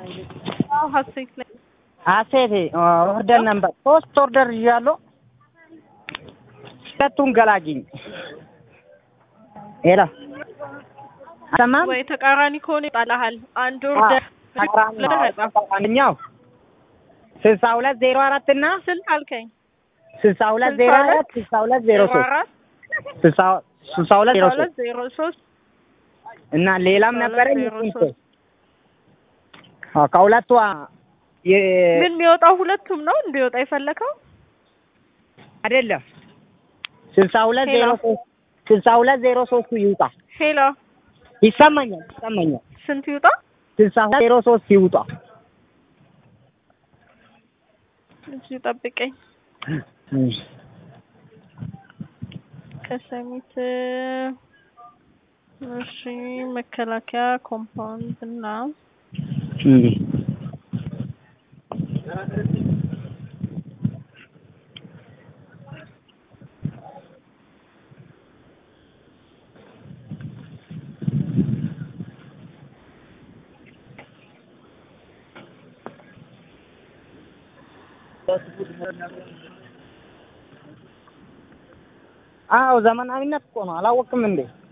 አዎ ሀሴት ላይ ሀሴት ኦርደር ነበር ሶስት ኦርደር ይዣለሁ። ሁለቱን ገላግኝ። ሄሎ ሰማም ወይ ተቃራኒ ከሆነ ይጣልሃል። አንድ ኦርደር አንደኛው ስልሳ ሁለት ዜሮ አራት እና ስንት አልከኝ? ስልሳ ሁለት ዜሮ አራት ስልሳ ሁለት ዜሮ ሶስት አራት ስልሳ ስልሳ ሁለት ዜሮ ሁለት ሶስት ዜሮ ሶስት እና ሌላም ስልሳ ነበረኝ ሁለት ዜሮ እሱን ሶስት አዎ፣ ከሁለቱ የ ምን የሚወጣው ሁለቱም ነው እንዲወጣ የፈለከው? አይደለም ስልሳ ሁለት ዜሮ ሄሎ። ሶስት ስልሳ ሁለት ዜሮ ሶስቱ ይውጣ። ሄሎ ይሰማኛል ይሰማኛል። ስንት ይውጣ? ስልሳ ሁለት ዜሮ ሶስት ይውጣ። እዚህ ጠብቀኝ። እሺ። ከሰሚት እሺ፣ መከላከያ ኮምፓውንድ እና እም። አዎ ዘመናዊነት እኮ ነው። አላወቅም እንዴ?